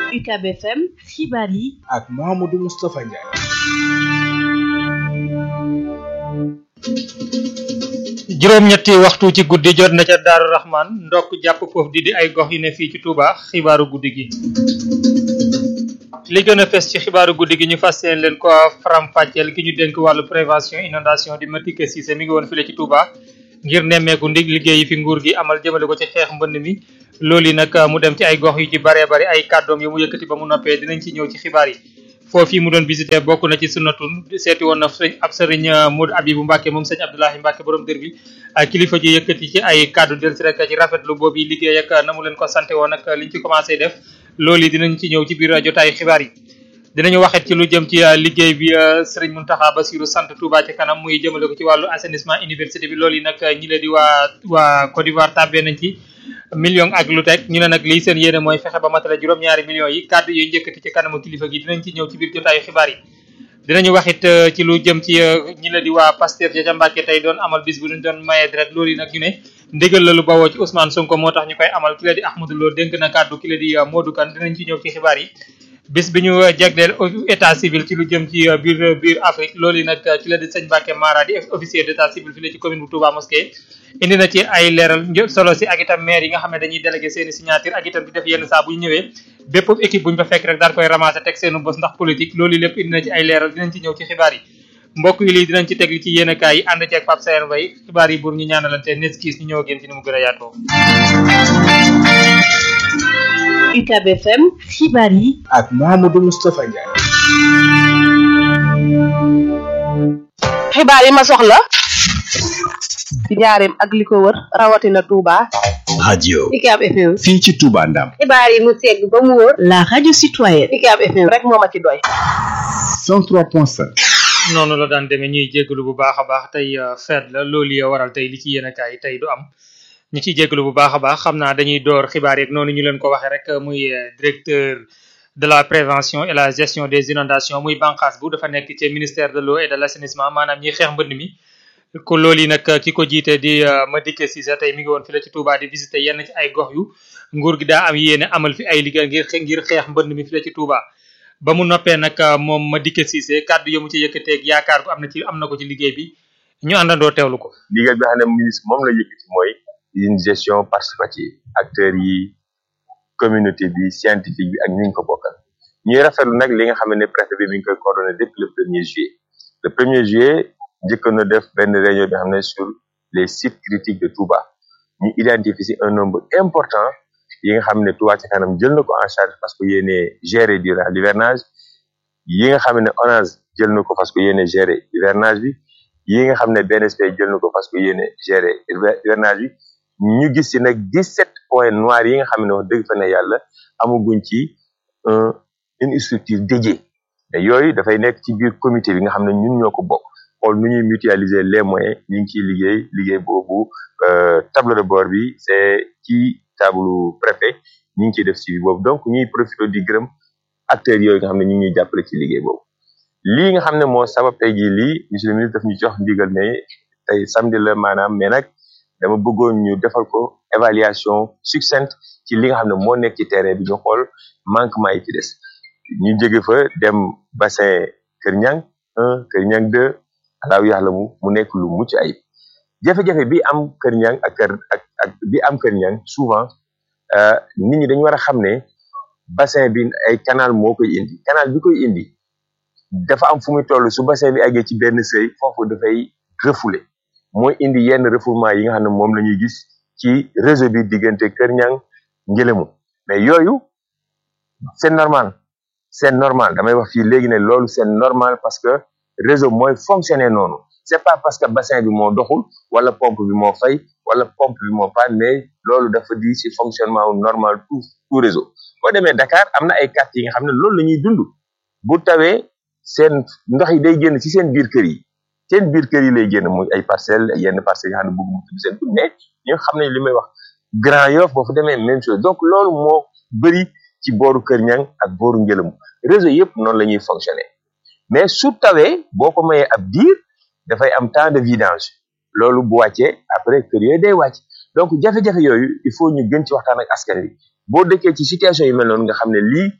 UCAB FM xibaar yi ak Mouhamadou Moustapha Ndiaye. juróom-ñetti waxtu ci guddi jot na ca Daaru Rahman ndokk jàpp foofu di di ay gox yu ne fii ci Touba xibaaru guddi gi. li gën a fes ci xibaaru guddi gi ñu fas yéene leen ko faram-fàcceel ki ñu dénk wàllu prévention inondation di Madické Cissé mi ngi woon file ci Touba ngir nemmeeku ndig liggéey yi fi nguur gi amal jëmale ko ci xeex mbënd mi loolu yi nag mu dem ci ay gox yu ci baree bari ay kàddoom yu mu yëkkati ba mu noppee dinañ ci ñëw ci xibaar yi foofu mu doon visité bokk na ci sunnatun seeti woon na sëñ ab sëriñ Modou Abibou Mbacke moom sëñ Abdoulahi Mbacke borom dër bi kilifa ji yëkkati ci ay kàddu del si rek ci rafetlu boobu liggéey ak na mu leen ko sante woon ak liñ ci commencé def loolu yi dinañ ci ñëw ci biir jotaayu xibaar yi dinañu waxet ci lu jëm ci liggéey bi Serigne Mountakha Bassirou sant Touba ci kanam muy jëmale ko ci wàllu assainissement université bi loolu yi nag ñi la di waa waa Côte d'Ivoire tàbbee nañ ci million ak lu teg ñu ne nag lii seen yéene mooy fexe ba matale juróom-ñaari millions yi kàddu yooyu njëkkati ci kanamu kilifa gi dinañ ci ñëw ci biir jotaayu xibaar yi dinañu waxit ci lu jëm ci ñi la di waa Pastef ja ca Mbàkke tey doon amal bis bu ñu doon maye direct loolu yi nag ñu ne ndigal la lu bawoo ci Ousmane Sonko moo tax ñu koy amal ki la di Ahmadou Lo dénk na kàddu ki la di Modou Kane dinañ ci ñëw ci xibaar yi bis bi ñu jagleel état civil ci lu jëm ci biir biir Afrique loolu yi nag ci la di sëñ Mbacke Mara di officier d' état civil fi la ci commune bu Touba Mosquée indi na ci ay leeral solo si ak itam maire yi nga xam ne dañuy délégué seeni signature ak itam di def yenn saa bu ñu ñëwee bépp équipe bu ñu fa fekk rek daal koy ramasser teg seenu bos ndax politique loolu lépp indi na ci ay leeral dinañ ci ñëw ci xibaar yi mbokk yi lii dinañ ci teg li ci yéen kaay yi ànd ci ak Pape Sayer Mbaye xibaar yi buur ñu ñaanalante neskiis ñu ñëw ak yéen ci ni mu gën a yaatoo UCAB FM xibaar yi ak Mouhamadou Moustapha Ndiaye. xibaar yi ma soxla ci njaareem ak li ko wër rawatina Touba. radio UCAB FM. fii ci Touba Ndam xibaar yi mu segg ba mu wër. la radio citoyenne UCAB FM rek moo ma ci doy. 103.5 noonu la daan demee ñuy jégalu bu baax a baax tey feet la loolu ya waral tey li ci yéen kaay tey du am ñu ciy jégalu bu baax a baax xam naa dañuy door xibaar yeeg noonu ñu leen ko waxee rek muy directeur de la prévention et la gestion des inondations muy bànqaas bu dafa nekk ci ministère de l'eau et de l'assainissement maanaam ñiy xeex mbënd mi ko loolu yi nag ki ko jiite di Madické Cissé tey mi ngi woon fi la ci Touba di visité yenn ci ay gox yu nguur gi daa am yéene amal fi ay liggéey ngir ngir xeex mbënd mi fi la ci Touba ba mu noppee nag moom Madické Cissé kàddu yi mu ci yëkkateeg yaakaar gu am na ci am na ko ci liggéey bi ñu àndandoo teewlu ko. liggéey bi nga xam ne ministre moom la yëkkati mooy une gestion participative acteurs yi communauté bi scientifique bi ak ñu ngi ko bokkal ñuy rafetlu nag li nga xam ne préfet bi mi ngi koy coordonné depuis le premier juillet le premier juillet njëkkoon na def benn réunion bi xam ne sur les sites critiques de Touba ñu identifier si un nombre important yi nga xam ne Touba ci kanam jël na ko en charge parce que yéene gérer durant l'hivernage yi nga xam ne ONAS jël na ko parce que yéene gérer hivernage bi yi nga xam ne BNSP jël na ko parce que yéene gérer hivernage bi ñu gis ci nag 17 points noirs yi nga xam ne wax dëgg fa ne yàlla amaguñ ci un une structure dédiée te yooyu dafay nekk ci biir comité bi nga xam ne ñun ñoo ko bokk xool nu ñuy mutualiser les moyens ñu ngi ciy liggéey liggéey boobu tableau de bord bi c'est ci table préfet ñu ngi ciy def ci boobu donc ñuy profité di gërëm acteurs yooyu nga xam ne ñu ngi ñuy jàppale ci liggéey boobu lii nga xam ne moo sabab tey jii lii monsieur le ministre daf ñu jox ndigal ne tey samedi la maanaam mais nag dama bëggoon ñu defal ko évaluation succincte ci li nga xam ne moo nekk ci terrain bi ñu xool manquement yi ci des ñu jóge fa dem bassin Kër Ñang un Kër Ñang deux alaaw yàlla mu mu nekk lu mucc ayib jafe-jafe bi am Kër Ñang ak kër ak ak bi am Kër Ñang souvent nit ñi dañu war a xam ne bassin bi ay canal moo koy indi canal bi koy indi dafa am fu muy toll su bassin bi àggee ci benn seuil foofu dafay refouler mooy indi yenn refoulement yi nga xam ne moom la ñuy gis ci réseau bi diggante Kër Ñang Ngélémou mais yooyu c'est normal c'est normal damay wax fii léegi ne loolu c'est normal parce que réseau mooy fonctionner noonu c'est pas parce que bassin bi moo doxul wala pompe bi moo fay wala pompe bi moo panne mais loolu dafa di ci fonctionnement normal tout tout réseau boo demee Dakar am na ay quartiers yi nga xam ne loolu la ñuy dund bu tawee seen ndox yi day génn ci seen biir kër yi seen biir kër yi lay génn muy ay parcelles yenn parcelles yi nga xam ne bëgg mu tudd seen tur mais ñu xam ne li may wax Grand Yoff boo fa demee même chose donc loolu moo bëri ci booru Kër Ñang ak booru Ngélémou réseau yëpp noonu la ñuy fonctionner mais su tawee boo ko mayee ab diir dafay am temps de vidange loolu bu wàccee après kër yooyu day wàcc donc jafe-jafe yooyu il faut ñu gën ci waxtaan ak askan wi boo dëkkee ci situation yu mel noonu nga xam ne lii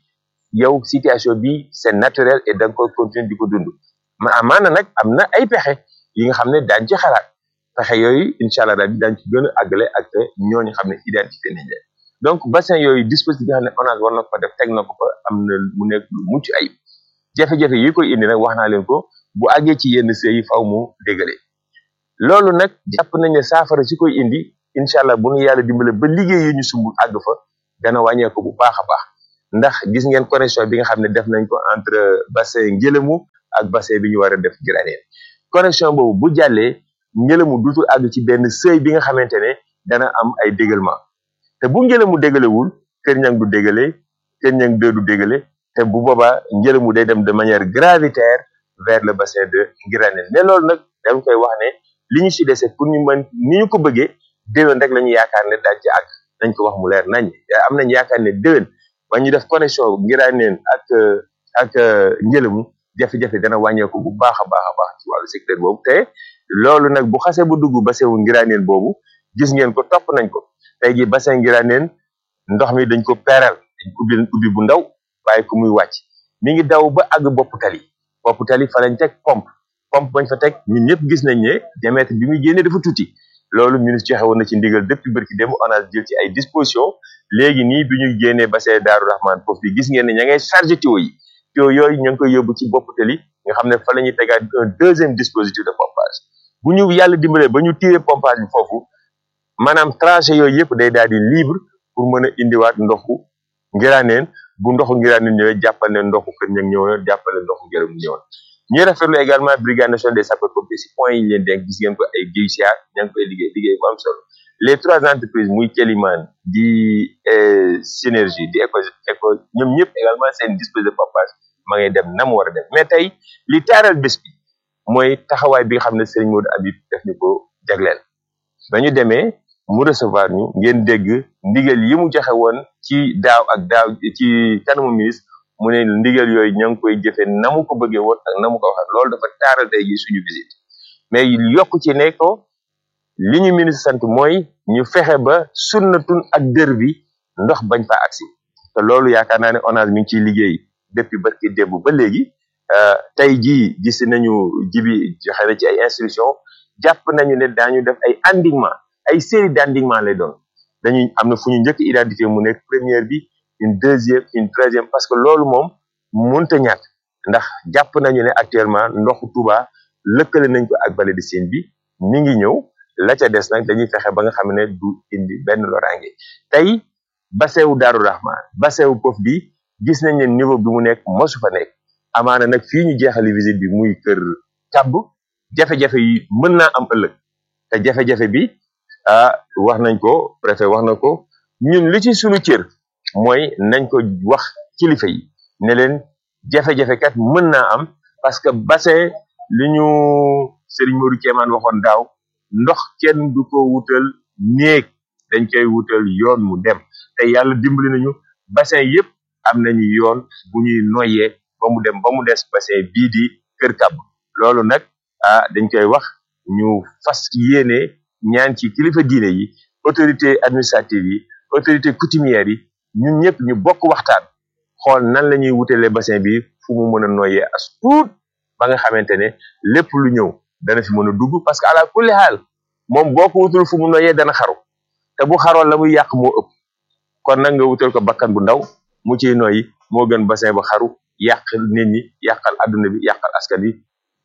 yow situation bi c'est naturel et da nga koy continuer di ko dund ma amaana nag am na ay pexe yi nga xam ne daañ ci xalaat pexe yooyu incha allah daal daañ ci gën a àggale ak ñooñu xam ne identifié nañ leen donc bassin yooyu dispositif bi nga xam ne ONAS war na ko def teg na ko fa am na mu nekk lu mucc ayib jafe-jafe yi koy indi nag wax naa leen ko bu àggee ci yenn sëy yi faw mu dégale loolu nag jàpp nañ ne saafara si koy indi incha allah bu nu yàlla dimbale ba liggéey yi ñu sumb àgg fa dana wàññeeku bu baax a baax ndax gis ngeen connexion bi nga xam ne def nañ ko entre bassin ngelamu ak bassin bi ñu war a def Giraneen connexion boobu bu jàllee ngelamu dutul àgg ci benn seuil bi nga xamante ne dana am ay dégalement te bu ngelamu dégalewul kër ñang du dégale kër ñang deux du dégale te bu boobaa ngelamu day dem de manière gravitaire vers le bassin de Giraneen mais loolu nag dañ koy wax ne li ñu si dese pour ñu mën ni ñu ko bëggee déwén rek la ñu yaakaar ne dañ ci àgg nañ ko wax mu leer nañ am nañ yaakaar ne déwén ba ñu def connexion Giraneen ak ak ngelamu jafe-jafe dana wàññeeku bu baax a baax a baax ci wàllu secteur boobu te loolu nag bu xasee bu dugg bassin wu Giraneen boobu gis ngeen ko topp nañ ko tey jii bassin Giraneen ndox mi dañ ko peeral dañ ko ubbi ubbi bu ndaw bàyyi ko muy wàcc mi ngi daw ba àgg bopp tali bopp tali fa lañ teg pompe pompe bañ fa teg ñun ñëpp gis nañ ne diamètre bi muy génnee dafa tuuti loolu ministre joxe woon na ci ndigal depuis bërki démb ONAS jël ci ay disposition léegi nii bi ñu génnee bassin Daaru Rahman foofu bi gis ngeen ne ña ngay chargé tuyau yi tuyau yooyu ñu ngi koy yóbbu ci bopp tali nga xam ne fa la ñuy tegaat un deuxième dispositif de pompage bu ñu yàlla dimbalee ba ñu tiré pompage bi foofu maanaam tranché yooyu yëpp day daal di libre pour mën a indiwaat ndoxu Giraneen bu ndoxu Giraneen ñëwee jàppal ne ndoxu Kër Ñang ñëw na jàppal ne ndoxu Ngelamu ñëw na ñuy rafetlu également brigade nationale des sapeurs pompiers si point yi ñu leen denk gis ngeen ko ay GICA ña ngi koy liggéey liggéey bu am solo les trois entreprises muy Kéliman di Synergie di éco éco ñoom ñëpp également seen dispositif de pompage ma ngay dem na mu war a dem mais tey li taaral bés bi mooy taxawaay bi nga xam ne Serigne Modou Habib def ñu ko jagleel ba ñu demee mu recevoir ñu ngeen dégg ndigal yi mu joxe woon ci daaw ak daaw ci kanamu ministre mu ne ndigal yooyu ña ngi koy jëfe na mu ko bëggee woon ak na mu ko waxee loolu dafa taaral tey ji suñu visite mais yokk ci ne ko li ñu ministre sant mooy ñu fexe ba sunnatun ak dër bi ndox bañ fa agsi te loolu yaakaar naa ne ONAS mi ngi ciy liggéey depuis barki démb ba léegi tey jii gis nañu jibi joxe na ci ay instruction jàpp nañu ne daañu def ay endiguement ay série d'endiguement lay doon dañuy am na fu ñu njëkk identifier mu nekk première bi une deuxième une troisième parce que loolu moom mënta ñàkk ndax jàpp nañu ne actuellement ndoxu Touba lëkkale nañ ko ak vallée de Sine bi mi ngi ñëw la ca des nag dañuy fexe ba nga xam ne du indi benn loraange tey bassin wu Daaru Rahman bassin wu Pof bi gis nañ ne niveau bi mu nekk mosu fa nekk amaana nag fii ñu jeexali visite bi muy kër kàbb jafe-jafe yi mën naa am ëllëg te jafe-jafe bi ah wax nañ ko préfet wax na ko ñun li ci sunu cër mooy nañ ko wax kilifa yi ne leen jafe-jafe kat mën naa am parce que bassin li ñu Serigne Modou Kéemaan waxoon daaw ndox kenn du ko wutal néeg dañ koy wutal yoon mu dem te yàlla dimbali nañu bassin yépp am nañu yoon bu ñuy noyyee ba mu dem ba mu des bassin bii di Kër Kàbb loolu nag ah dañ koy wax ñu fas yéene ñaan ci kilifa diine yi autorité administrative yi autorité coutumière yi ñun ñëpp ñu bokk waxtaan xool nan la ñuy wutalee bassin bi fu mu mën a noyyee as tuut ba nga xamante ne lépp lu ñëw dana fi mën a dugg parce que ala kulli xaal moom boo ko wutul fu mu noyyee dana xaru te bu xaroon la muy yàq moo ëpp kon nag nga wutal ko bakkan bu ndaw mu ciy noyyi moo gën bassin ba xaru yàq nit ñi yàqal adduna bi yàqal askan wi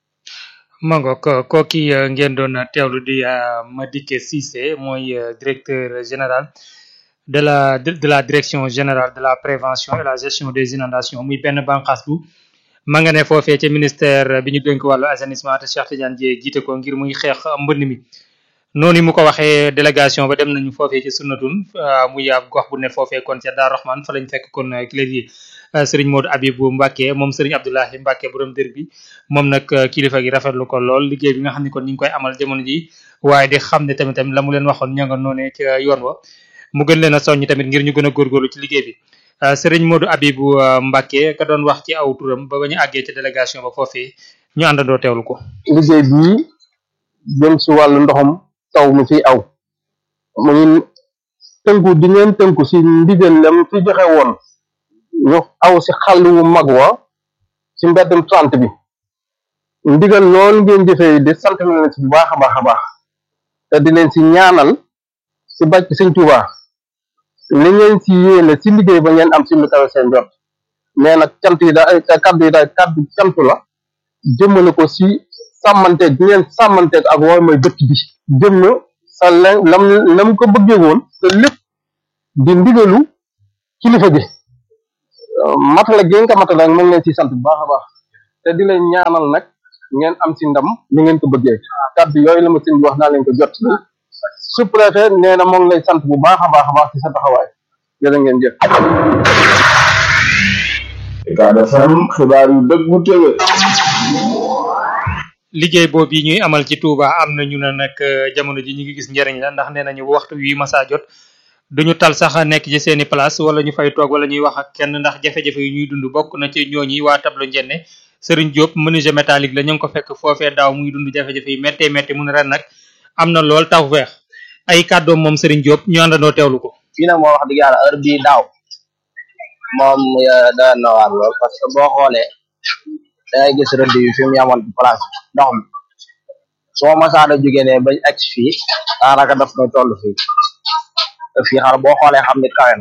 mango ko kooki ngeen doon teewlu di Madické Cissé mooy directeur général de la de la direction générale de la prévention et la gestion des inondations muy benn bànqaas bu ma nga ne foofee ca ministère bi ñu dénk wàllu assainissement te Cheikh Tidiane Dièye jiite ko ngir muy xeex mbënd mi noonu mu ko waxee délégation ba dem nañu foofee ci sunnatun muy ab gox bu ne foofee kon ca Daar Rahman fa lañ fekk kon ki leen di Serigne Modou Abibou Mbacke moom Serigne Abdoulahi Mbacke borom dër bi moom nag kilifa gi rafetlu ko lool liggéey bi nga xam ne kon ñu ngi koy amal jamono ji waaye di xam ne tamit tamit la mu leen waxoon ña nga noonee ca yoon wa mu gën leen a soññ tamit ngir ñu gën a góorgóorlu ci liggéey bi Serigne Modou Abibou Mbacke ka doon wax ci aw turam ba ba ñu àggee ca délégation ba foofee ñu àndandoo teewlu ko. liggéey bii jëm si wàllu ndoxam taw mi fi aw muy tënku di ngeen tënku si ndigal lam fi joxe woon ñu aw si xàll wu mag wa si mbeddum trente bi ndigal loolu ngeen jëfee di sant na leen si bu baax a baax a baax te di leen si ñaanal si bàcc sëñ Tuubaa li ngeen si yéene si liggéey ba ngeen am si lu kawe seen jot mais nag cant yi daal kaddu yi daal kaddu cant la jëmmale ko si sàmmanteeg bi ngeen sàmmanteeg ak wooy mooy dëkk bi jëmm sa la lam lam ko bëggee woon te lépp di ndigalu kilifa gi matala gi nga ko matala nag nañ leen si sant bu baax a baax te di leen ñaanal nag ngeen am si ndam ni ngeen ko bëggee kaddu yooyu la ma sëñ bi wax naa leen ko jot sous-préfet nee na moo ngi lay sant bu baax a baax a baax ci sa taxawaay jërë ngeen jëf Ucab FM xibaar yu dëggu tëwe liggéey boobu yi ñuy amal ci Touba am na ñu ne nag jamono ji ñu ngi gis njëriñ la ndax nee nañu waxtu wi masa jot duñu tal sax nekk ci seeni place wala ñu fay toog wala ñuy wax ak kenn ndax jafe-jafe yu ñuy dund bokk na ci ñooñi waa tableau njenne Serigne Diop menuisier métallique la ñu ngi ko fekk foofee daaw muy dund jafe-jafe yi méttee métti mu ne ren nag am na lool taw feex ay kàddoom moom Serigne Diop ñu àndandoo teewlu ko. fii nag moo wax dëgg yàlla heure bii daaw moom da na waar lool parce que boo xoolee dangay gis rëdd yi fi mu yamoon ci place ndox mi soo masaana jógee ne bañ egg fii daanaka daf na toll fii te fii xar boo xoolee xam ne kawe na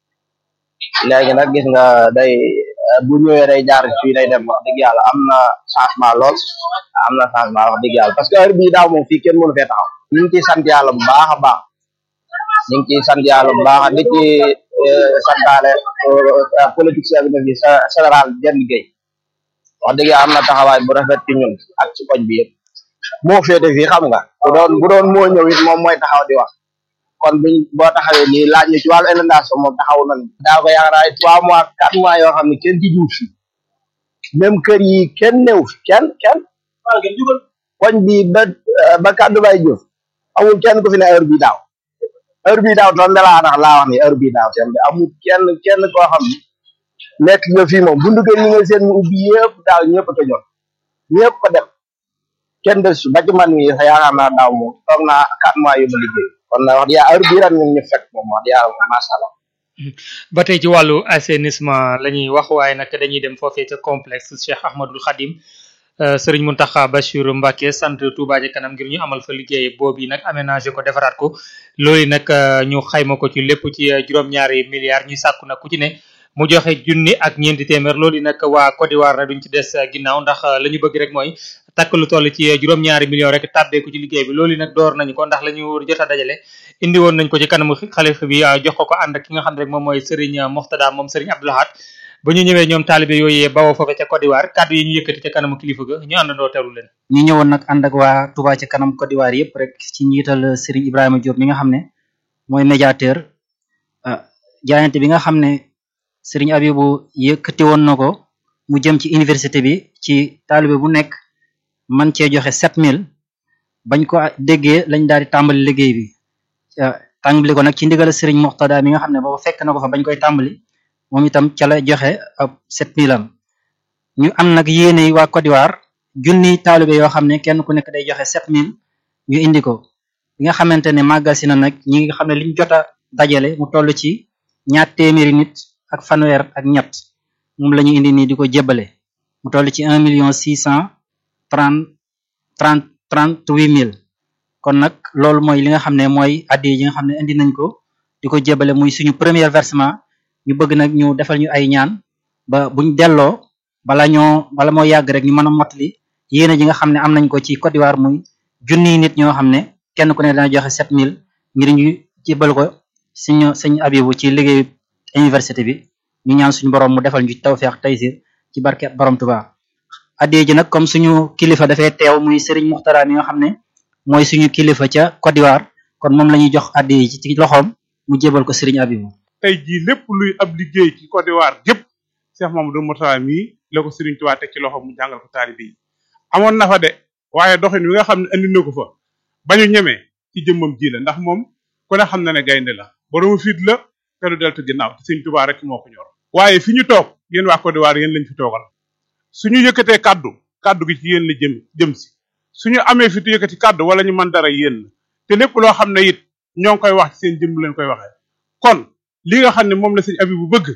léegi nag gis nga day bu ñëwee day jaar fii day dem wax dëgg yàlla am na changement lool am na changement wax dëgg yàlla parce que heure bii daaw moom fii kenn mënu fee taxaw ñu ngi ciy sant yàlla bu baax a baax ñu ngi ciy sant yàlla bu baax di ci santaale politicien bi ne fi général Jenn Gueye wax dëgg yàlla am na taxawaay bu rafet ci ñun ak ci koñ bi yëpp moo féete fii xam nga bu doon bu doon moo ñëw it moom mooy taxaw di wax kon buñ boo taxawee nii laaj ñu ci wàllu inondation moom taxaw nañ daa ko yaakaar ay trois mois quatre mois yoo xam ne kenn ci jiw fi même kër yi kenn néew fi kenn kenn koñ bi ba ba kàddu bay jëf amul kenn ku fi ne heure bii daaw heure bii daaw toon dalaa tax laa wax ni heure bii daaw seen bi amul kenn kenn koo xam ne nekk nga fii moom bundu kër ñi nga seen mu ubbi yëpp daaw ñëpp a tëjoon ñëpp a dem kenn des ba ci man mi sax yaakaar naa daaw moom toog naa quatre mois yu ma liggéey kon nag wax dëgg yàlla heure bii ren ñun ñu fekk moom wax dëgg yàlla macha allah ba tey ci wàllu assainissement la ñuy wax waaye nag dañuy dem foofee ca complexe Cheikh Ahmadul Khadim Sëriñ Mountakha Bachir Mbacké sant Touba ca kanam ngir ñu amal fa liggéey boobu nag aménagé ko defaraat ko loolu nag ñu xayma ko ci lépp ci juróom-ñaari milliards ñuy sàkku nag ku ci ne mu joxe junni ak ñeenti téeméer loolu nag waa Côte d'Ivoire na duñ ci des ginnaaw ndax la ñu bëgg rek mooy takk lu toll ci juróom-ñaari millions rek tàbbeeku ci liggéey bi loolu nag door nañu ko ndax la ñu jot a dajale indi woon nañ ko ci kanamu xalifa bi jox ko ko ànd ak ki nga xam ne rek moom mooy Serigne Moxtada moom Serigne Abdou Lahad ba ñu ñëwee ñoom taalibe yooyee bawoo foofe ca Côte d'Ivoire kàddu yi ñu yëkkati ca kanamu kilifa ga ñu àndandoo teewlu leen ñu ñëwoon nag ànd ak waa Touba ca kanam Côte d'Ivoire yëpp rek ci njiital Serigne Ibrahima Diop mi nga xam ne mooy médiateur jaayante bi nga xam ne Serigne Abibou yëkkati woon na ko mu jëm ci université bi ci taalibe bu nekk man cee joxe sept mille bañ ko déggee lañ daal di tàmbali liggéey bi tàmbali ko nag ci ndigal Serigne Moxtada mi nga xam ne booba fekk na ko fa bañ koy tàmbali moom itam ca la joxe ab sept mille am ñu am nag yéene waa Côte d'Ivoire junni taalibe yoo xam ne kenn ku nekk day joxe sept mille ñu indi ko bi nga xamante ne màggal si na nag ñi nga xam ne liñ jot a dajale mu toll ci ñaar téeméeri nit ak fanweer ak ñett moom la ñu indi nii di ko jébbale mu toll ci un million six cent trente trente trente huit mille kon nag loolu mooy li nga xam ne mooy addi yi nga xam ne indi nañ ko di ko jébbale muy suñu premier versement ñu bëgg nag ñu defal ñu ay ñaan ba buñ delloo bala ñoo bala moo yàgg rek ñu mën a mottali yéene ji nga xam ne am nañ ko ci Côte d'Ivoire muy junniy nit ñoo xam ne kenn ku ne dana joxe sept mille ngir ñu jébbal ko suñu suñu abibu ci liggéeyu université bi ñu ñaan suñu borom mu defal ñu ci tawfeex taysir ci barke borom Tuubaa addee ji nag comme suñu kilifa dafay teew muy Serigne Muxtara mi nga xam ne mooy suñu kilifa ca Côte d'Ivoire kon moom la ñuy jox addee ji ci loxoom mu jébal ko Serigne Abibu tey jii lépp luy ab liggéey ci Côte d'Ivoire gépp Cheikh Mamadou Mourtada mii la ko Serigne Touba teg ci loxo mu jàngal ko taalibe yi amoon na fa de waaye doxin wi nga xam ne andi na ko fa bañu ñemee ci jëmmam ji la ndax moom ku ne xam na ne gaynde la boroomu fit la te du deltu ginnaaw te Serigne Touba rek moo ko ñor waaye fi ñu toog yéen waa Côte d'Ivoire yéen lañ fi toogal suñu yëkkatee kaddu kaddu gi ci yéen la jëm jëm si suñu amee fi tu yëkkati kaddu wala ñu mën dara yéen la te lépp loo xam ne it ñoo ngi koy wax ci seen jëmm leen koy waxee kon li nga xam ne moom la sëñ Abibu bëgg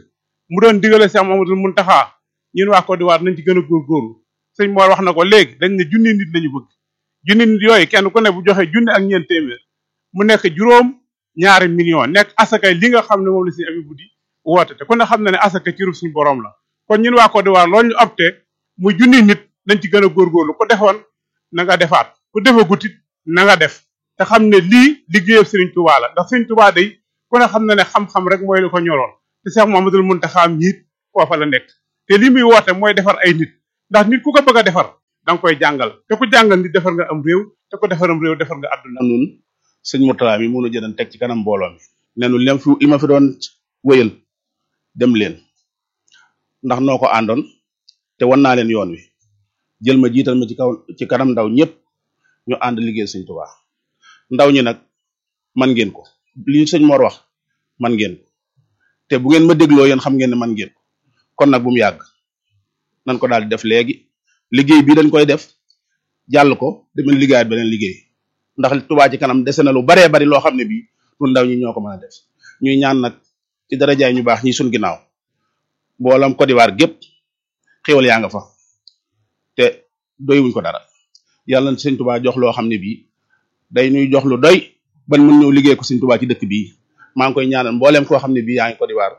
mu doon digale Cheikh Mamadou Muntaxa ñun waa Côte d'Ivoire nañ ci gën a góorgóorlu sëñ Mor wax na ko léegi dañ ne junni nit lañu bëgg junni nit yooyu kenn ku ne bu joxe junni ak ñeent téeméer mu nekk juróom ñaari million nekk asakay li nga xam ne moom la si Abibu di woote te ku ne xam na ne asaka ci suñu borom la kon ñun waa Côte d'Ivoire loolu ñu opté mu junni nit nañ ci gën a góorgóorlu ku defoon na nga defaat ku defagut it na nga def te xam ne lii liggéeyam Serigne Touba la ndax Serigne Touba day ku ne xam na ne xam-xam rek mooy li ko ñoroon te Cheikh Mouhamadoul Mountakha ñiit foofa la nekk te li muy woote mooy defar ay nit ndax nit ku ko bëgg a defar da nga koy jàngal te ku jàngal nit defar nga am réew te ku defaram réew defar nga àdduna nun sëñ Mourtala mi mënu jëdan teg ci kanam mbooloo mi nenu lem fi li ma fi doon wéyal dem leen ndax noo ko àndoon te wan naa leen yoon wi jël ma jiital ma ci kaw ci kanam ndaw ñëpp ñu ànd liggéey sëñ Tuubaa ndaw ñi nag man ngeen ko li sëñ Mor wax man ngeen ko te bu ngeen ma dégloo yéen xam ngeen ne man ngeen ko kon nag bu mu yàgg nan ko daal di def léegi liggéey bii dañ koy def jàll ko demen liggéeyaat beneen liggéey ndax Touba ci kanam dese na lu baree bari loo xam ne bii ñun ndaw ñi ñoo ko mën a def ñuy ñaan nag ci darajaay ñu baax ñi suñ ginnaaw mboolam Côte d'Ivoire gépp xéwal yaa nga fa te doy wuñ ko dara yàlla na sëñ Touba jox loo xam ne bii day ñuy jox lu doy ban mën ñëw liggéey ko sëñ Touba ci dëkk bii maa ngi koy ñaanal mbooleem koo xam ne bii yaa ngi Côte d'Ivoire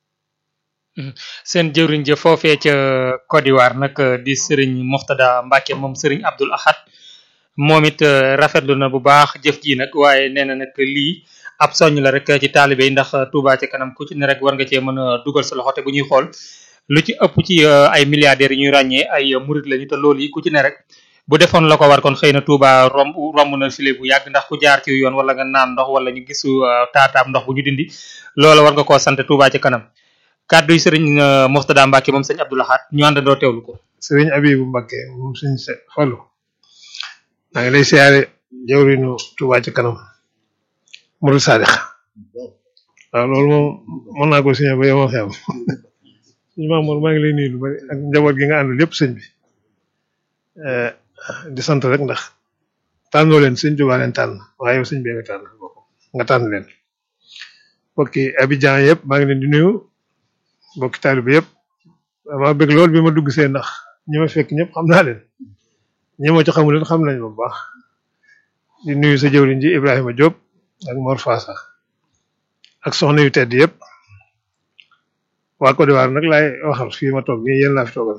seen jëwriñ ja foofee ca Côte d'Ivoire nag di Serigne Moxtada Mbacke moom Serigne Abdoul Ahad moom it rafetlu na bu baax jëf ji nag waaye nee na nag lii ab soññ la rek ci taalibe yi ndax Touba ca kanam ku ci ne rek war nga cee mën a dugal sa loxo te bu ñuy xool lu ci ëpp ci ay milliardaires yi ñuy ràññee ay murit lañu te loolu yi ku ci ne rek bu defoon la ko war kon xëy na Touba romb romb na file bu yàgg ndax ku jaar ci yoon wala nga naan ndox wala ñu gisu taataam ndox bu ñu dindi loola war nga koo sant Touba ca kanam kàddu yi Serigne Moxtada Mbacke moom sëñ Abdoul Ahad ñu àndandoo teewlu ko. Serigne Abibu Mbacke moom sëñ Fallu maa ngi lay siyaare jawrinu Touba ci kanam Mourou Sadikh waaw loolu moom mën naa ko signé ba yow xew suñu Mamour maa ngi lay nuyu lu bari ak njaboot gi nga àndal yëpp sëñ bi di sant rek ndax tànnoo leen sëñ Touba leen tànn waaye yow sëñ bi nga tànn nga tànn leen mbokki Abidjan yëpp maa ngi leen di nuyu mbokki taalibe yëpp maa bëgg lool bi ma dugg see ndax ñi ma fekk ñëpp xam naa leen ñi ma ci xamul leen xam nañ bu baax di nuyu sa jëwriñ ji Ibrahima Diop ak Mor Fassa ak soxna yu tedd yëpp waa Côte d'Ivoire nag laay waxal fii ma toog nii yéen laa fi toogal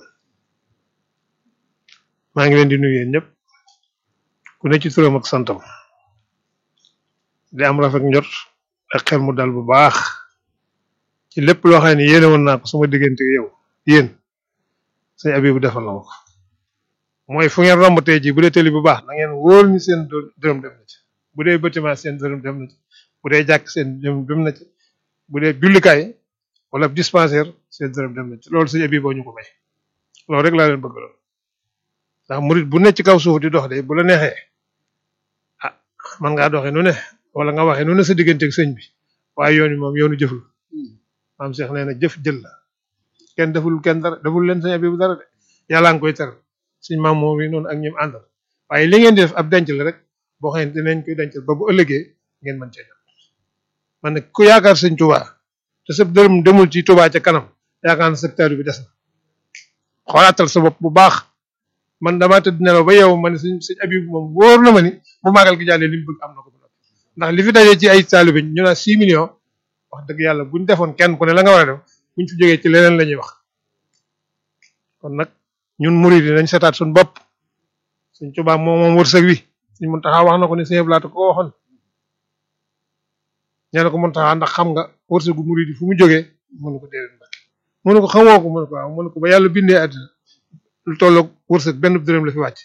maa ngi leen di nuyu yéen ñëpp ku ne ci turam ak santam di am rafet njot ak xel mu dal bu baax ci lépp loo xam ne yéene woon naa ko sama diggante yow yéen sëñ Abibu defal na ma ko mooy fu ngeen romb tey jii bu dee tëli bu baax da ngeen wóor ni seen dërëm dem na ci bu dee bâtiment seen dërëm dem na ci bu dee jàkk seen dërëm dem na ci bu dee jullikaay wala dispensaire seen dërëm dem na ci loolu sëñ Abibu ñu ko may loolu rek laa leen bëgg lool ndax murit bu ne ci kaw suuf di dox de bu la neexee ah man ngaa doxee nu ne wala nga waxee nu ne sa diggante ak sëñ bi waaye yoon wi moom yoonu jëf la maam Cheikh nee na jëf jël la kenn deful kenn dara deful leen sëñ Abibu dara de yàlla nga koy teral suñ maam moom yi noonu ak ñim àndal waaye li ngeen di def ab denc la rek boo xam ne dinañ koy dencal ba bu ëllëgee ngeen mën cee jot man nag ku yaakaar sëñ Touba te sa dërëm demul ci Touba ca kanam yaakaar na secteur bi des na xoolaatal sa bopp bu baax man damaa tëdd nelaw ba yow ma ne sëñ sëñ Abibu moom wóor na ma ni bu màggal gi jàllee li mu bëgg am na ko ndax li fi dajee ci ay taalibe ñu naan 6 millions wax dëgg yàlla buñ defoon kenn ku ne la nga war a def buñ fi jógee ci leneen la ñuy wax kon nag ñun murid yi nañ seetaat suñu bopp suñ Tuubaa moom moom wërsëg wi suñ Muntaxa wax na ko ne sëñ Blaat ko waxoon ñee na ko Muntaxa ndax xam nga wërsëgu murid yi fu mu jógee mënu ko déedéet mbak mënu ko xamoo ko mënu ko waaw mënu ko ba yàlla bindee àddina lu tolloog wërsëg benn dërëm la fi wàcc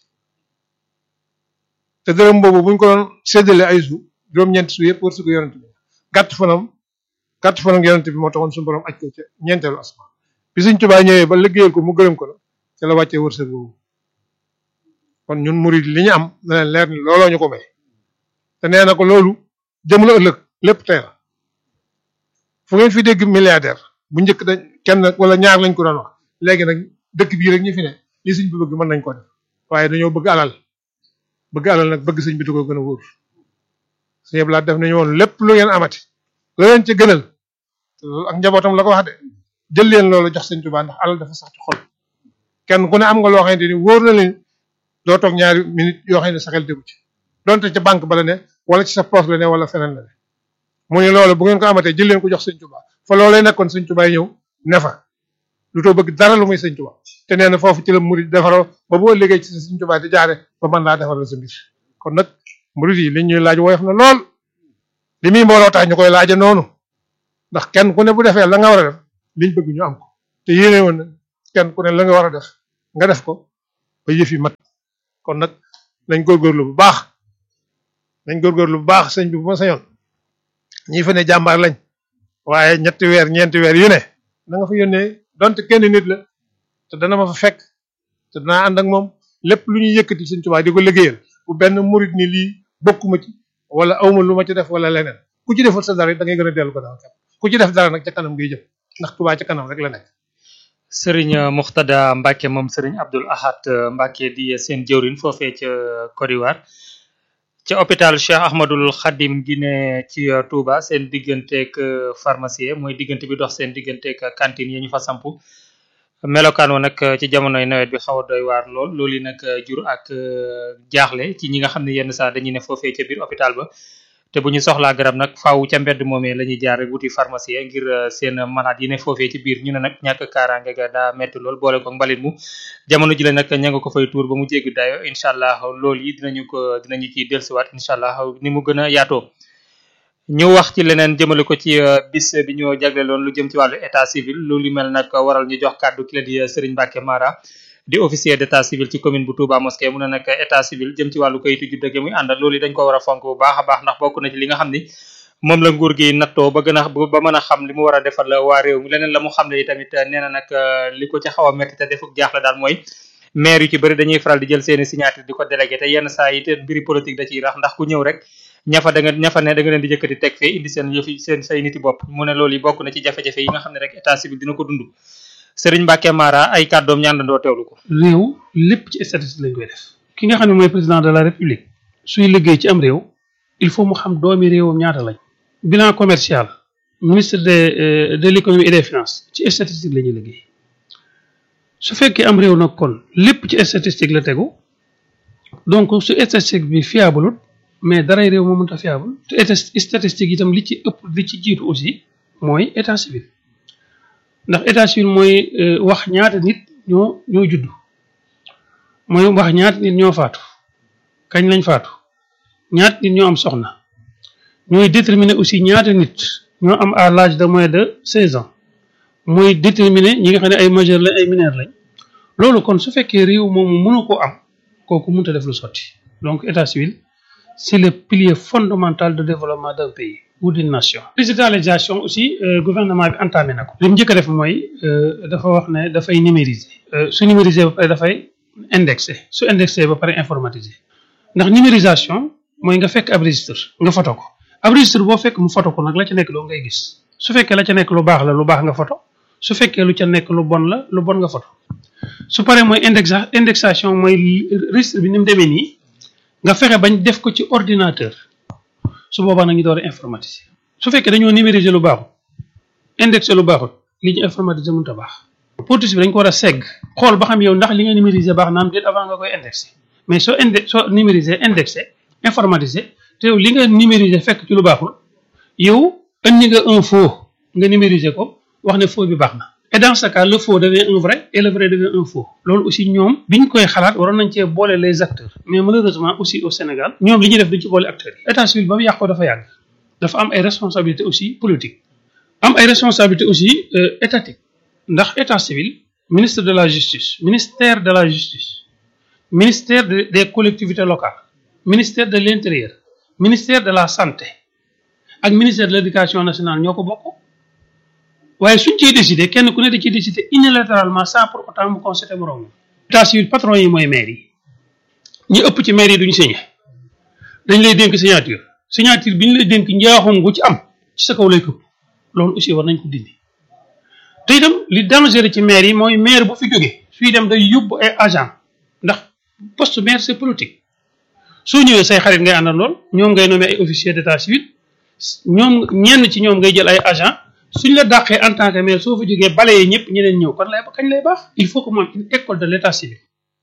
te dërëm boobu buñ ko doon séddale ay su juróom-ñeenti su yëpp wërsëgu yonent bi gàtt fanam gàtt fanam yonent bi moo taxoon suñu borom aj ko ca ñeenteelu asmaan bi suñ Tuubaa ñëwee ba liggéeyal ko mu gërëm ko la ca la wàccee wërsëg boobu kon ñun murid li ñu am na leen leer ni looloo ñu ko may te nee na ko loolu jëm la ëllëg lépp tey la fu ngeen fi dégg milliardaire bu njëkk dañ kenn wala ñaar lañ ko doon wax léegi nag dëkk bii rek ñu fi ne li sëñ bi bëgg mën nañ ko def waaye dañoo bëgg alal bëgg alal nag bëgg sëñ bi du ko gën a wóor sëñ Blaat def nañu woon lépp lu ngeen amati la leen ci gënal loolu ak njabootam la ko wax de jël leen loolu jox sëñ Tuubaa ndax alal dafa sax ci xol kenn ku ne am nga loo xamante ni wóor na leen doo toog ñaari minute yoo xam ne sa xel déggu ci donte ca banque ba la ne wala ci sa poche la ne wala feneen la ne mu ne loolu bu ngeen ko amatee jël leen ko jox sëñ Tuubaa fa loolee nekkoon sëñ Tuubaa ñëw ne fa lu too bëgg dara lu muy sëñ Tuubaa te nee na foofu ci la murid defaroo ba boo liggéey ci sëñ Tuubaa di jaare ba mën laa defaral sa mbir kon nag murid yi li ñuy laaj woyof na lool li muy mbooloo tax ñu koy laaja noonu ndax kenn ku ne bu defee la nga war a def liñ bëgg ñu am ko te yéene woon na kenn ku ne la nga war a def nga def ko ba yëf yi mat kon nag nañ góorgóorlu bu baax nañ góorgóorlu bu baax sëñ bi bu ma sañoon ñi fa ne jàmbaar lañ waaye ñetti weer ñeenti weer yu ne na nga fa yónnee donte kenn nit la te dana ma fa fekk te danaa ànd ak moom lépp lu ñuy yëkkati sëñ Tuubaa di ko liggéeyal bu benn murit ni lii bokkuma ci wala awma lu ma ci def wala leneen ku ci defal sa dara da ngay gën a dellu ko daal ku ci def dara nag ca kanam ngay jëm ndax Tuubaa ca kanam rek la nekk sëriñ Muxtada Mbacke moom sëriñ Abdul Ahad Mbacke di seen jëwrin foofee ca Côte d'Ivoire ca hôpital Cheikh Ahmadul Khadim gi ne ci Touba seen digganteeg pharmacie mooy diggante bi dox seen digganteeg cantine yi ñu fa samp melokaan wa nag ci jamonoy nawet bi xaw a doy waar lool loolu yi nag jur ak jaaxle ci ñi nga xam ne yenn saa dañuy ne foofee ca biir hôpital ba te bu ñu soxlaa garab nag faaw ca mbedd moomee la ñuy jaar rek wuti pharmacie ngir seen malade yi ne foofee ci biir ñu ne nag ñàkk kaaraange ga daa metti lool boole ko mbalit mu jamono ji la nag ña nga ko fay tuur ba mu jéggi dayo incha allah loolu yi dinañu ko dinañu ciy dellusiwaat incha allah ni mu gën a yaatoo ñu wax ci leneen jëmale ko ci bis bi ñu jagleeloon lu jëm ci wàllu état civil loolu mel nag waral ñu jox kàddu ki la di Serigne Mbacke Mara di officier d'état civil ci commune bu Touba Mosquée mu ne nag état civil jëm ci wàllu kayitu juddu gi muy àndal loolu dañ ko war a fonk bu baax a baax ndax bokk na ci li nga xam ni moom la nguur gi nattoo ba gën a ba mën a xam li mu war a defal waa réew mi leneen la mu xam ne tamit nee na nag li ko ci xaw a métti te defuk jaaxle daal mooy maire yu ci bëri dañuy faral di jël seeni signature di ko délégué te yenn saa yi te mbiri politique da ciy rax ndax ku ñëw rek ñafa da nga ñafa ne da nga leen di jëkkati teg fee indi seen yëfi seen say niti bopp mu ne loolu yi bokk na ci jafe-jafe yi nga xam ne rek état civil dina ko dund Serigne Mbacke Mara ay kàddoom ñaandandoo teewlu ko réew lépp ci statistique lañ koy def ki nga xam ne mooy président de la république suy liggéey ci am réew il faut mu xam doomi réewam ñaata lañ bilan commercial ministre de de l'économie et des finances ci statistique la ñuy liggéey su fekkee am réew nag kon lépp ci statistique la tegu donc su statistique bi fiable mais daray réew moo mënta fiable te statistique itam li ci ëpp li ci jiitu aussi mooy état civil ndax état civil mooy wax ñaata nit ñoo ñoo judd mooy wax ñaata nit ñoo faatu kañ lañ faatu ñaata nit ñoo am soxna ñooy déterminer aussi ñaata nit ñoo am à l'âge de moins de seize ans mooy déterminer ñi nga xam ne ay majeur lañ ay mineur lañ loolu kon su fekkee réew moomu mënu ko am kooku mënut a def lu sotti donc état civil c'est le pilier fondamental de développement d'un pays ou d'une nation. digitalisation aussi gouvernement bi entamé na ko. li mu njëkk a def mooy dafa wax ne dafay numériser. su numériser ba pare dafay indexé su indexé ba pare informatiser ndax numérisation mooy nga fekk ab registre nga photo ko ab registre boo fekk mu photo ko nag la ca nekk loo ngay gis su fekkee la ca nekk lu baax la lu baax nga photo su fekkee lu ca nekk lu bon la lu bon nga photo su paree mooy indexa indexation mooy registre bi ni mu demee nii. nga fexe bañ def ko ci ordinateur su boobaa nag ñu door a informatiser su fekkee dañoo numériser lu baaxul indexé lu baaxul li ñu informatiser mënut a baax politique bi dañ ko war a segg xool ba xam yow ndax li nga numériser baax na am déet avant nga koy indexé mais soo inde soo numériser indexé informatiser te yow li nga numériser fekk ci lu baaxul yow indi nga un faux nga numériser ko wax ne faux bi baax na et dans ce cas le faux devient un vrai et le vrai devient un faux loolu aussi ñoom biñ koy xalaat waroon nañ cee boole les acteurs mais malheureusement aussi au Sénégal ñoom li ñuy def duñ ci boole acteurs yi état civil ba mu yàqoo dafa yàgg dafa am ay responsabilités aussi politiques am ay responsabilités aussi étatiques ndax état civil ministre de la justice ministère de la justice ministère des collectivités locales ministère de l'intérieur ministère de la santé ak ministère de l'éducation nationale ñoo ko bokk waaye suñ ciy décider kenn ku ne da ciy décider unilatéralement sans pour autant mu constater moroom état civil patron yi mooy maire yi ñi ëpp ci maire yi duñu signé dañ lay dénk signature signature bi ñu lay dénk njaaxum gu ci am ci sa kaw lay këpp loolu aussi war nañ ko dindi te itam li dangereux ci maire yi mooy maire bu fi jógee suy dem day yóbbu ay agent ndax poste maire c'est politique soo ñëwee say xarit ngay àndal lool ñoom ngay nommé ay officier d'état civil ñoom ñenn ci ñoom ngay jël ay agent suñ la dàqee en tant que maire soo fa jógee balayee ñëpp ñeneen ñëw kon lay kañ lay baax il faut que mu am une école de l'état civil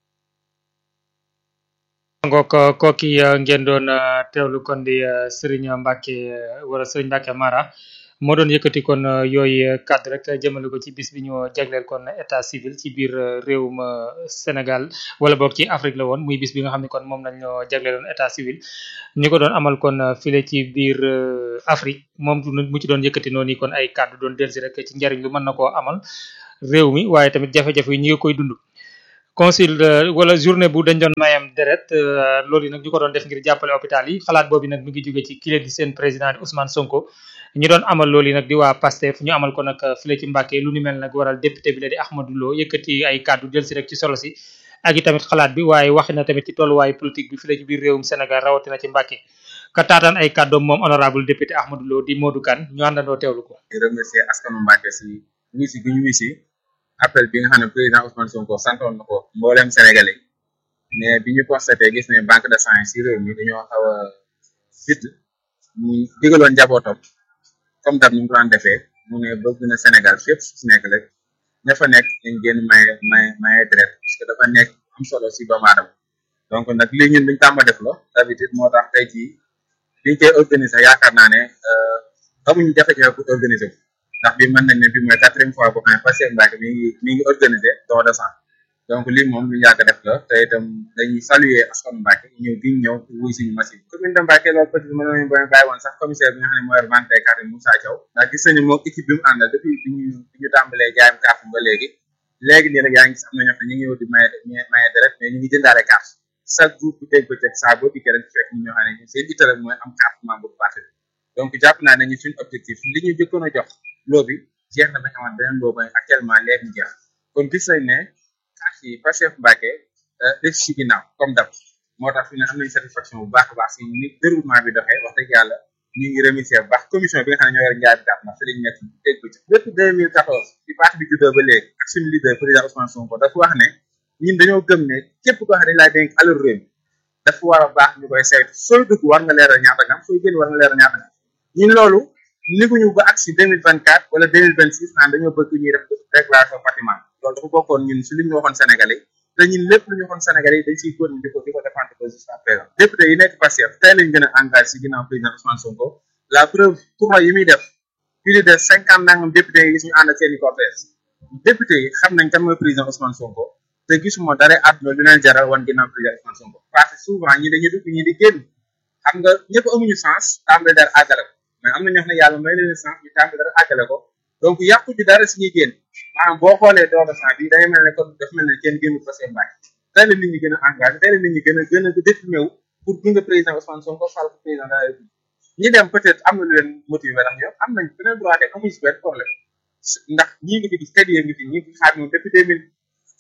ngook kooki ngeen doon teewlu kon di Serigne Mbacke wala Serigne Mbacke Mara moo doon yëkkati kon yooyu cadre rek jëmale ko ci bis bi ñu jagleel kon état civil ci biir réewum Sénégal wala boog ci Afrique la woon muy bis bi nga xam ne kon moom lañ ñoo jagleeloon état civil ñu ko doon amal kon file ci biir Afrique moom mu ci doon yëkkati noonu kon ay cadre doon delsi rek ci njariñ lu mën na koo amal réew mi waaye tamit jafe-jafe yi ñu ngi koy dund consul wala journée bu dañ doon mayam deret loolu yi nag ñu ko doon def ngir jàppale hôpital yi xalaat boobu nag mi ngi jóge ci kile di seen président di Ousmane Sonko ñu doon amal loolu yi nag di waa PASTEF ñu amal ko nag file ci Mbàkke lu ni mel nag waral député bi la di Ahmadou Lo yëkkati ay kàddu jël si rek ci solo si ak i tamit xalaat bi waaye waxi na tamit ci tolluwaayu politique bi file ci biir réewum Sénégal rawatina ci Mbàkke ka taataan ay kàddoom moom honorable député Ahmadou Lo di Modou Kane ñu àndandoo teewlu ko di remercier askanu Mbàkke si wisi bi ñu wisi appel bi nga xam ne président Ousmane Sonko santoon na ko mboolem Sénégalais mais bi ñu constaté gis ne banque de sang si réew mi dañoo xaw a fit mu digaloon njabootam comme dab ni mu ko daan defee mu ne bëgg na Sénégal fépp su si nekk rek ña fa nekk dañ génn maye maye maye deret parce que dafa nekk am solo si doomu aadama donc nag lii ñun duñ tàmba def la d'habitude moo tax tey jii biñ koy organiser yaakaar naa ne amuñu jafe-jafe pour organiser ko ndax bi mën nañ ne bi mooy quatrième fois boo xam ne Pastef Mbacke mi ngi mi ngi organisé don de sang donc lii moom lu yàgg def la te itam dañuy saluer askanu Mbacke ñëw gi ñu ñëw wuy suñu machine commune de Mbacke loolu peut être mën nañu ba bàyyi woon sax commissaire bi nga xam ne mooy vente des cartes Moussa Thiaw ndax gis nañu moom équipe bi mu àndal depuis bi ñu bi ñu tàmbalee jaayam carte ba léegi léegi nii rek yaa ngi gis am na ñoo xam ne ñu ngi ñëw di maye maye deret mais ñu ngi jëndaale carte chaque jour bu dégg bëccëg saa boo dikkee rek fekk ñu ñoo xam ne ñu seen ittale mooy am carte membre bu parti donc jàpp naa ne ñu suñu objectif li ñu jëkkoon a jox loo bi jeex na ba ñu amoon beneen boobu actuellement léegi mu jeex kon gis nañ ne carte yi Pastef Mbacke def si ginnaaw comme dab moo tax fi ne am nañ satisfaction bu baax a baax si ni déroulement bi doxee wax dëgg yàlla ñu ngi remercier bu baax commission bi nga xam ne ñoo yor njaay bi carte ndax fi lañ nekk dégg ko ci depuis 2014 bi parti bi juddoo ba léegi ak suñu leader président Ousmane Sonko dafa wax ne ñun dañoo gëm ne képp koo xam ne dañ laa dénk alal réew mi dafa war a baax ñu koy saytu sooy dugg war nga leeral ñaata nga am sooy génn war nga leeral ñaata nga am ñun loolu niguñu ba ak si 2024 wala 2026 naan dañoo bëgg ñuy def déclaration patrimoine loolu dafa bokkoon ñun si li ñu waxoon Sénégalais te ñun lépp lu ñu waxoon Sénégalais yi dañ siy góor di ko di ko défendre ko jusqu'à présent député yi nekk Pastef tey lañ gën a engagé si ginnaaw président Ousmane Sonko la preuve tournoi yi muy def plus de cinquante nangam député yi gis ñu ànd ak seen i cortège député yi xam nañ kan mooy président Ousmane Sonko te gisuma dara àdduna lu leen jaral wan ginnaaw président Ousmane Sonko parce que souvent ñi dañuy dugg ñi di génn xam nga ñëpp amuñu sens tàmbale dara àggale ko mais am na ñoo xam ne yàlla may leen sens ñu tàmbale dara àggale ko donc yàqu ci dara si ñuy génn maanaam boo xoolee don de sang bi day mel ne kon daf mel ne kenn génnu Pastef Mbacke tey la nit ñi gën a engagé tey la nit ñi gën a gën a déprimé wu pour gunge président Ousmane Sonko fal ko président de la République ñi dem peut-être am na lu leen motivé ndax ñoom am nañ beneen droit de amuñu si benn problème ndax ñii ngi fi gis kadi ngi fi ñi ngi xaar ñoom depuis deux mille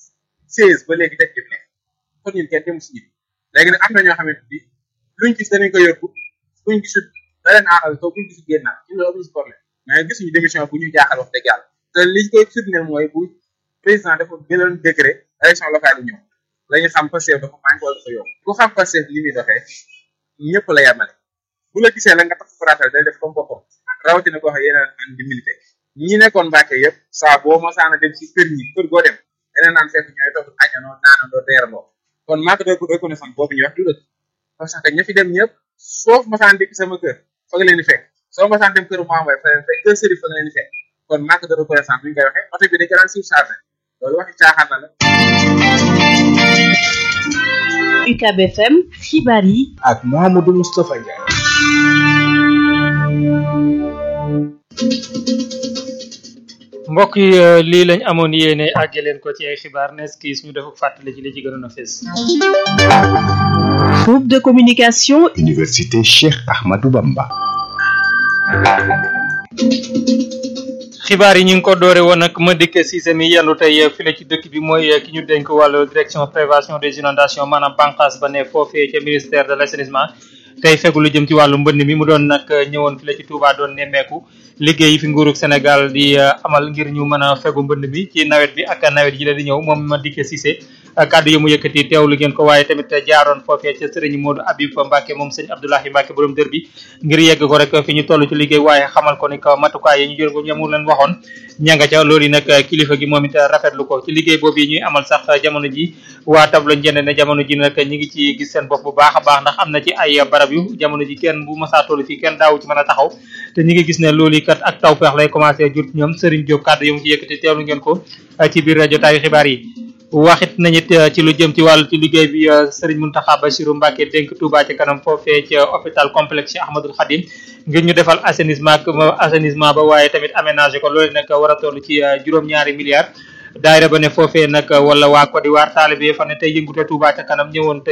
seize ba léegi teg jëf ne kon ñun kenn dem si ñi léegi nag am na ñoo xamante ni luñ gis danañ ko yóbbu buñ gisul da leen aaxal ko buñ gisul génn ñu loolu amuñu si problème mais gisuñu démission bu ñu jaaxal wax dëgg yàlla te liñ koy firndeel mooy bu président dafa gënoon décret élection locale yi ñëw la ñu xam Pastef dafa manqué wala dafa yokk ku xam Pastef li muy doxee ñëpp la yemale bu la gisee la nga tax fratal day def comme boppam rawatina ko wax yeneen an di milité ñi nekkoon Mbàkke yëpp saa boo mosaana dem si kër ñi kër goo dem yeneen naan fekk ñooy toog añanoo naanandoo teerandoo kon manque de reconnaissance boobu ñu wax du dëgg parce que ña fi dem ñëpp soof mosaan dikk sama kër fa nga leen di fekk soo mosaan dem kër Mouhamed fa leen fekk kër Serif fa nga leen di fekk kon manque de reconnaissance bu ñu koy waxee oto bi dañ ko daan surchargé loolu waxi caaxaan na la UCAB FM xibaar yi ak Mouhamadou Moustapha Ndiaye. mbokk yi lii lañ amoon yéene àgge leen ko ci ay xibaar nes kiis ñu def fàttali ci li ci gënoon a fees groupe de communication Université Cheikh Ahmadou Bamba. xibaar yi ñu ngi ko doore woon ak Madické Cissé mi yendu tey file ci dëkk bi mooy ki ñu dénk wàllu direction prévention des inondations maanaam bànqaas ba ne foofee ca ministère de l' assainissement tey fegu lu jëm ci wàllu mbënd mi mu doon nag ñëwoon file ci Touba doon nemmeeku liggéey yi fi nguurug Sénégal di amal ngir ñu mën a fegu mbënd mi ci nawet bi ak nawet yi la di ñëw moom Madické Cissé kàddu yi mu yëkkati teewlu ngeen ko waaye tamit jaaroon foofee ca sëriñ Modou Habib Mbacke moom sëñ Abdoulahi Mbacke borom dër bi ngir yegg ko rek fi ñu toll ci liggéey waaye xamal ko ni ko matukaay yi ñu jël ko ñamu leen waxoon ñanga ca loolu yi nag kilifa gi moom it rafetlu ko ci liggéey boobu yi ñuy amal sax jamono ji waa tableau njënd ne jamono ji nag ñi ngi ci gis seen bopp bu baax a baax ndax am na ci ay barab yu jamono ji kenn bu masaa toll fii kenn daawu ci mën a taxaw te ñi ngi gis ne loolu kat ak tawfeex lay commencé jur ñoom Serigne Diop kàddu yu mu ci yëkkati teewlu ngeen ko ci biir jotaayu xibaar yi waxit nañit ci lu jëm ci wàllu ci liggéey bi Serigne Mountakha Bassirou Mbacké dénk Touba ci kanam foofee ca hôpital complexe Cheikh Ahmadoul Khadim ngir ñu defal assainissement assainissement ba waaye tamit aménagé ko loolu nag war a toll ci juróom-ñaari milliards daayira ba ne foofee nag wala waa Côte d'Ivoire taalibe fa ne tey yëngute Touba ca kanam ñëwoon